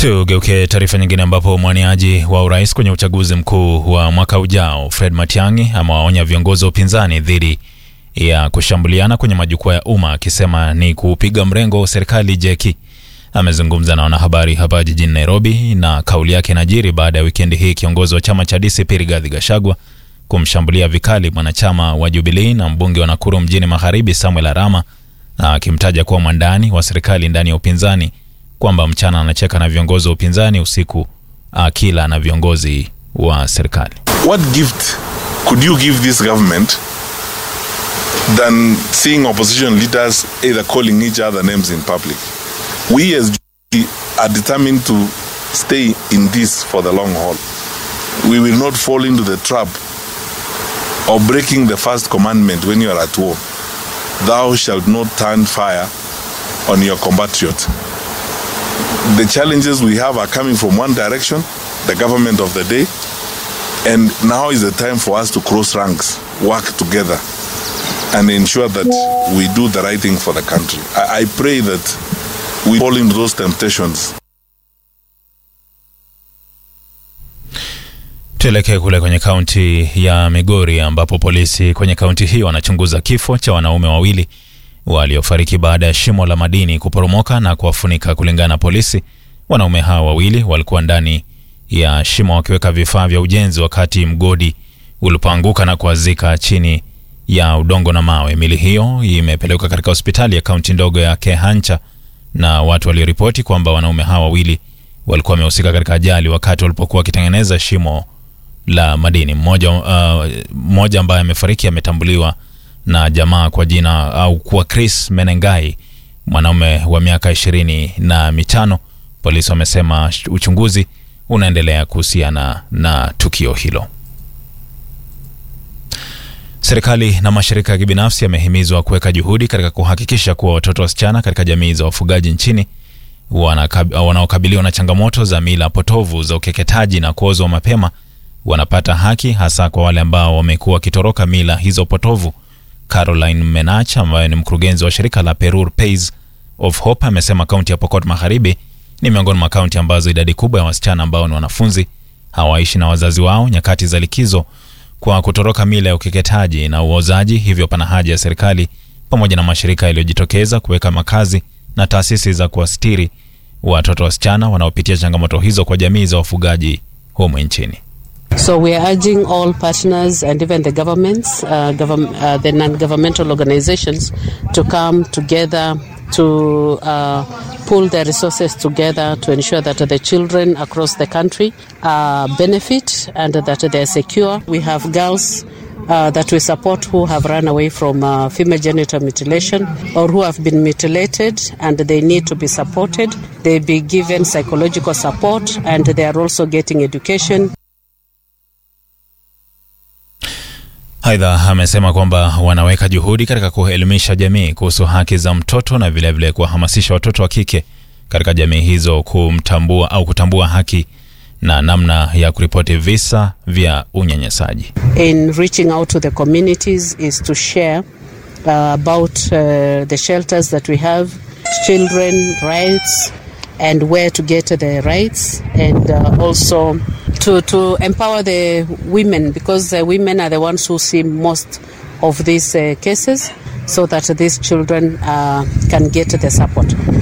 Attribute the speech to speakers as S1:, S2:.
S1: Tugeuke taarifa nyingine ambapo mwaniaji wa urais kwenye uchaguzi mkuu wa mwaka ujao Fred Matiang'i amewaonya viongozi wa upinzani dhidi ya kushambuliana kwenye majukwaa ya umma akisema ni kuupiga mrengo wa serikali jeki. Amezungumza na wanahabari hapa jijini Nairobi na kauli yake inajiri baada ya wikendi hii kiongozi wa chama cha DCP Rigathi Gachagua kumshambulia vikali mwanachama wa Jubilee na mbunge wa Nakuru mjini Magharibi Samuel Arama akimtaja kuwa mwandani wa serikali ndani ya upinzani kwamba mchana anacheka na viongozi wa upinzani, usiku akila na viongozi wa serikali.
S2: What gift could you give this government than seeing opposition leaders either calling each other names in public? We as Jubilee are determined to stay in this for the long haul. We will not fall into the trap of breaking the first commandment when you are at war. Thou shalt not turn fire on your compatriot. The challenges we have are coming from one direction, the government of the day, and now is the time for us to cross ranks, work together, and ensure that we do the right thing for the country. I, I pray that we fall into those temptations.
S1: Tuelekee kule kwenye kaunti ya Migori ambapo polisi kwenye kaunti hiyo wanachunguza kifo cha wanaume wawili waliofariki baada ya shimo la madini kuporomoka na kuwafunika. Kulingana na polisi, wanaume hao wawili walikuwa ndani ya shimo wakiweka vifaa vya ujenzi wakati mgodi ulipoanguka na kuazika chini ya udongo na mawe. Mili hiyo imepelekwa katika hospitali ya kaunti ndogo ya Kehancha na watu walioripoti kwamba wanaume hao wawili walikuwa wamehusika katika ajali wakati walipokuwa wakitengeneza shimo la madini. Mmoja uh, mmoja ambaye amefariki ametambuliwa na jamaa kwa jina au kuwa Chris Menengai, mwanaume wa miaka ishirini na mitano. Polisi wamesema uchunguzi unaendelea kuhusiana na tukio hilo. Serikali na mashirika ya kibinafsi yamehimizwa kuweka juhudi katika kuhakikisha kuwa watoto wasichana katika jamii za wafugaji nchini wanaokabiliwa na changamoto za mila potovu za ukeketaji na kuozwa mapema wanapata haki, hasa kwa wale ambao wamekuwa wakitoroka mila hizo potovu. Caroline Menach ambaye ni mkurugenzi wa shirika la Perur Pays of Hope amesema kaunti ya Pokot Magharibi ni miongoni mwa kaunti ambazo idadi kubwa ya wasichana ambao ni wanafunzi hawaishi na wazazi wao nyakati za likizo kwa kutoroka mila ya ukeketaji na uozaji. Hivyo pana haja ya serikali pamoja na mashirika yaliyojitokeza kuweka makazi na taasisi za kuwastiri watoto wasichana wanaopitia changamoto hizo kwa jamii za wafugaji humu nchini.
S3: So we are urging all partners and even the governments, uh, govern, uh, the non-governmental organizations to come together to uh, pull their resources together to ensure that the children across the country uh, benefit and that they are secure. We have girls uh, that we support who have run away from uh, female genital mutilation or who have been mutilated and they need to be supported. They be given psychological support and they are also getting education.
S1: Aidha, amesema kwamba wanaweka juhudi katika kuelimisha jamii kuhusu haki za mtoto na vilevile kuwahamasisha watoto wa kike katika jamii hizo kumtambua au kutambua haki na namna ya kuripoti visa vya unyanyasaji.
S3: In reaching out to the communities is to share uh, about uh, the shelters that we have, children rights and where to get the rights and uh, also to, to empower the women because the women are the ones who see most of these uh, cases so that these children uh, can get the support.